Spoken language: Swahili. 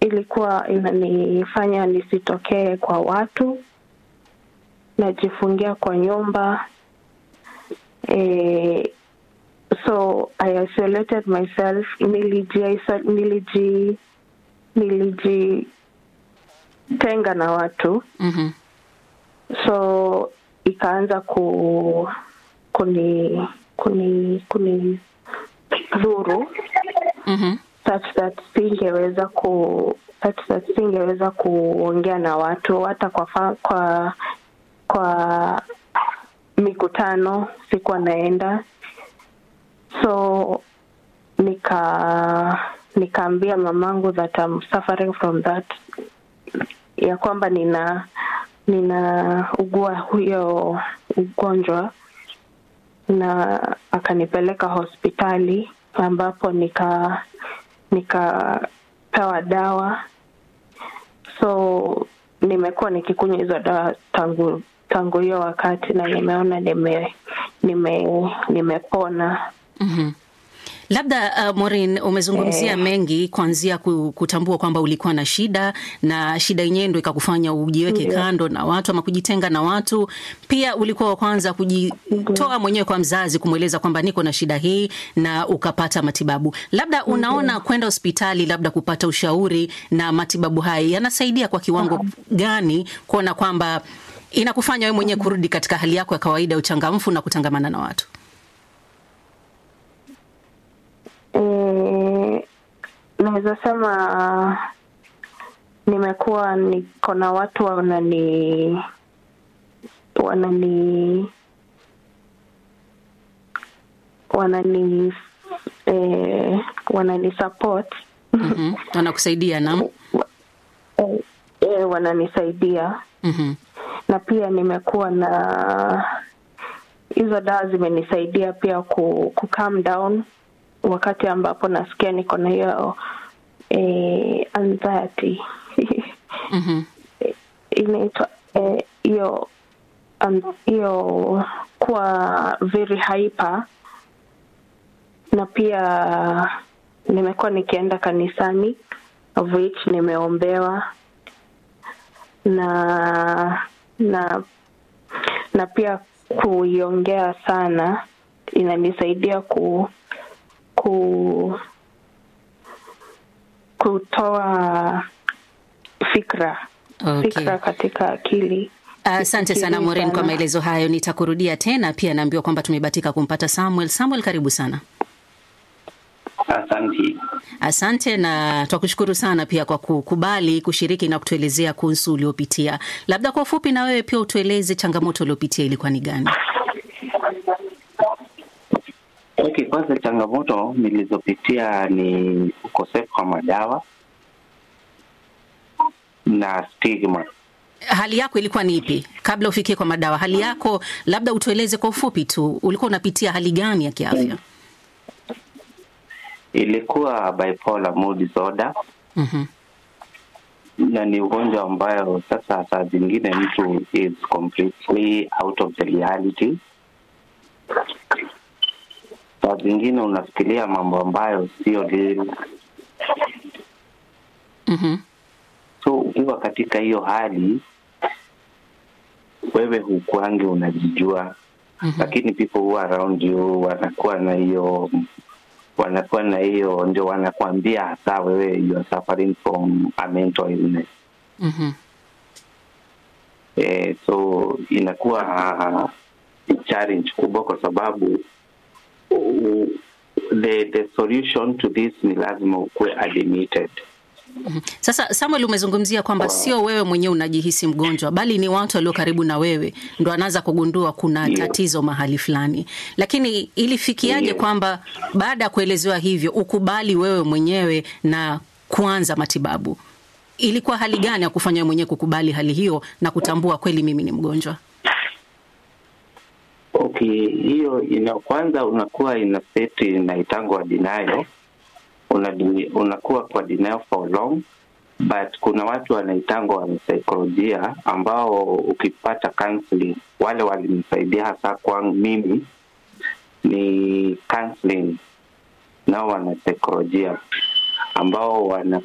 ilikuwa inanifanya nisitokee kwa watu, najifungia kwa nyumba eh, so I isolated myself, niliji niliji nilijitenga na watu Mhm. so ikaanza ku kuni kuni kuni dhuru Mhm. such that singeweza ku such that singeweza kuongea na watu hata kwa fa, kwa kwa mikutano sikuwa naenda so nika nikaambia mamangu that I'm suffering from that ya kwamba nina nina ugua huyo ugonjwa na akanipeleka hospitali ambapo nika nikapewa dawa so nimekuwa nikikunywa hizo dawa tangu tangu hiyo wakati na nimeona nime nime nimepona Mhm. Labda uh, Maureen umezungumzia Eh. mengi kuanzia ku- kutambua kwamba ulikuwa na shida na shida yenyewe ndo ikakufanya ujiweke Ndio. kando na watu ama kujitenga na watu. Pia ulikuwa wa kwanza kujitoa mwenyewe kwa mzazi kumweleza kwamba niko na shida hii na ukapata matibabu. Labda unaona kwenda hospitali labda kupata ushauri na matibabu haya yanasaidia kwa kiwango gani kuona kwamba inakufanya wewe mwenyewe kurudi katika hali yako ya kawaida ya uchangamfu na kutangamana na watu? Eh, naweza sema nimekuwa niko na watu wanani wanani wanani eh, wanani support Mhm. Wanakusaidia nam? eh, eh, wananisaidia Mhm. na pia nimekuwa na hizo dawa zimenisaidia pia ku, ku calm down wakati ambapo nasikia niko na hiyo eh, anxiety Mhm. inaitwa eh, hiyo um, hiyo kuwa very hyper na pia nimekuwa nikienda kanisani of which nimeombewa na na na pia kuiongea sana inanisaidia ku ku kutoa fikra Okay. fikra katika akili Asante sana Fikirii Maureen kwa sana. maelezo hayo. Nitakurudia tena. Pia naambiwa kwamba tumebatika kumpata Samuel. Samuel, karibu sana. Asante. Asante na twakushukuru sana pia kwa kukubali kushiriki na kutuelezea kuhusu uliopitia. Labda kwa ufupi, na wewe pia utueleze changamoto uliopitia ilikuwa ni gani? Okay, kwanza changamoto nilizopitia ni ukosefu wa madawa na stigma. Hali yako ilikuwa ni ipi kabla ufikie kwa madawa? Hali yako labda utueleze kwa ufupi tu, ulikuwa unapitia hali gani ya kiafya? Ilikuwa bipolar mood disorder Mhm. na ni ugonjwa ambayo sasa saa zingine mtu is completely out of the reality. Saa zingine unafikiria mambo ambayo sio real. Mhm. So ukiwa katika hiyo hali, wewe hukuangi unajijua Mhm. lakini people who are around you wanakuwa na hiyo wanakuwa na hiyo ndio wanakuambia hasa wewe you are suffering from a mental illness Mhm. eh, so inakuwa uh, ni challenge kubwa kwa sababu uh, the the solution to this ni lazima ukuwe admitted Sasa Samuel, umezungumzia kwamba sio wewe mwenyewe unajihisi mgonjwa, bali ni watu walio karibu na wewe ndo anaanza kugundua kuna Ndio. tatizo mahali fulani. Lakini ilifikiaje Ndio. kwamba baada ya kuelezewa hivyo ukubali wewe mwenyewe na kuanza matibabu? Ilikuwa hali gani ya kufanya wewe mwenyewe kukubali hali hiyo na kutambua kweli mimi ni mgonjwa? Okay, hiyo ina kwanza unakuwa ina state inaitangwa denial. Una, unakuwa kwa denial for long but kuna watu wanaitangwa wanasaikolojia ambao ukipata counseling, wale walinisaidia hasa kwangu mimi ni counseling nao wanasaikolojia ambao wana